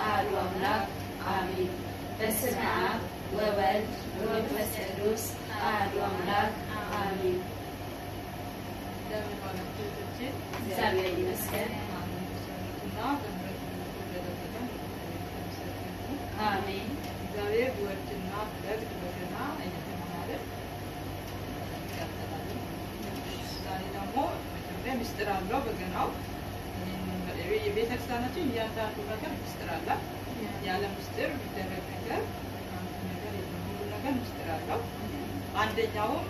አሐዱ አምላክ አሜን። በስመ አብ ወወልድ ወመንፈስ ቅዱስ አሐዱ አምላክ አሜን። እንደምን ዋላችሁ እህቶቼ? እግዚአብሔር ይመስገን። እና በምሕረቱ እንደጠበቀን የተመሰገነ ይሁን። አሜን። እግዚአብሔር ቢወድና ቢፈቅድ በገና እየተማማርን እንቀጥላለን። ዛሬ ደግሞ መጀመሪያ ምስጢር አለው በገናው። ይህንን የቤተ ክርስቲያናችን እያንዳንዱ ነገር ምስጢር አላት። ያለ ምስጢር የሚደረግ ነገር አንድ ነገር የለም። ሁሉ ነገር ምስጢር አለው። አንደኛውም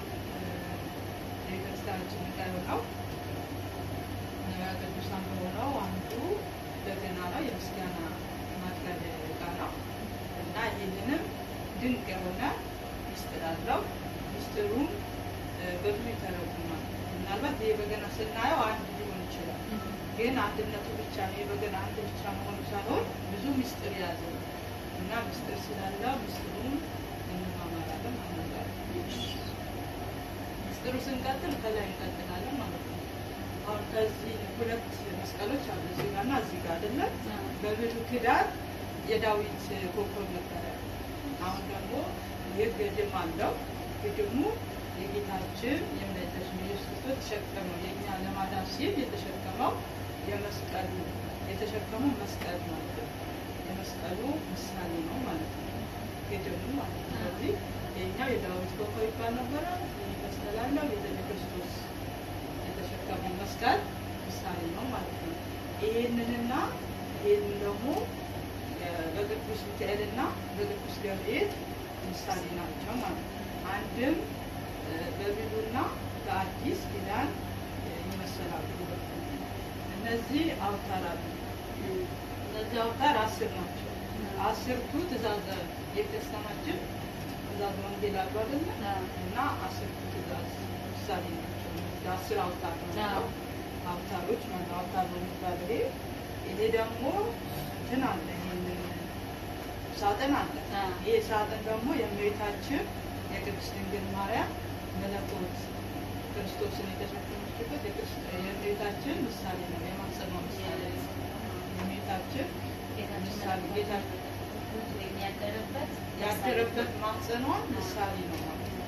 የቤተ ክርስቲያናችን ዕቃ የሆነው ነቢያተ ቅዱሳን በሆነው አንዱ በገና ነው። የምስጋና ማቅረቢያ ዕቃ ነው እና ይህንንም ድንቅ የሆነ ምስጢር አለው። ምስጢሩም በብዙ ይተረጉማል። ምናልባት ይህ በገና ስናየው አንድ ሊሆን ይችላል፣ ግን አንድነቱ ብቻ ነው። ይህ በገና አንድ ብቻ መሆኑ ሳይሆን ብዙ ምስጢር የያዘ ነው እና ምስጢር ስላለው ምስጢሩን እንማማራለን ማለት ነው። ምስጢሩ ስንቀጥል ከላይ እንቀጥላለን ማለት ነው። አሁን ከዚህ ሁለት መስቀሎች አሉ፣ እዚህ ጋር እና እዚህ ጋር አይደለም። በብሉይ ኪዳን የዳዊት ኮከብ ነበረ። አሁን ደግሞ ይህ ግድም አለው። ግድሙ የጌታችን የእመቤታችን ኢየሱስ ክርስቶስ ተሸከመው የእኛ ለማዳን ሲል የተሸከመው የመስቀሉ የተሸከመው መስቀል ማለት ነው። የመስቀሉ ምሳሌ ነው ማለት ነው። ግድሙ ማለት ነው። ስለዚህ የኛው የዳዊት ኮከብ ይባል ነበረ። ይህ መስቀል አለው የቤተ ክርስቶስ የተሸከመው መስቀል ምሳሌ ነው ማለት ነው። ይሄንንና ይሄንን ደግሞ በቅዱስ ሚካኤልና በቅዱስ ገብርኤል ምሳሌ ናቸው ማለት ነው። አንድም በብሉይና በአዲስ ኪዳን ይመሰላሉ። እነዚህ አውታር አሉ። እነዚህ አውታር አስር ናቸው። አስርቱ ትእዛዘ የክርስቲያናችን ትእዛዝ ወንጌል አሉ አይደለ? እና አስርቱ ትእዛዝ ምሳሌ ናቸው። እነዚህ አስር አውታር ናቸው። አውታሮች ማለት አውታር ነው የሚባለው ይሄ ይሄ ደግሞ እንትን አለ ይሄንን ሳጥን አለ። ይሄ ሳጥን ደግሞ የእመቤታችን የቅድስት ድንግል ማርያም መለኮት ክርስቶስን የተሸከመችበት የእመቤታችን ምሳሌ ነው። የማጸኗ ምሳሌ ነው። የእመቤታችን ምሳሌ ጌታችን ያደረበት ያደረበት ማጸኗ ምሳሌ ነው ማለት ነው።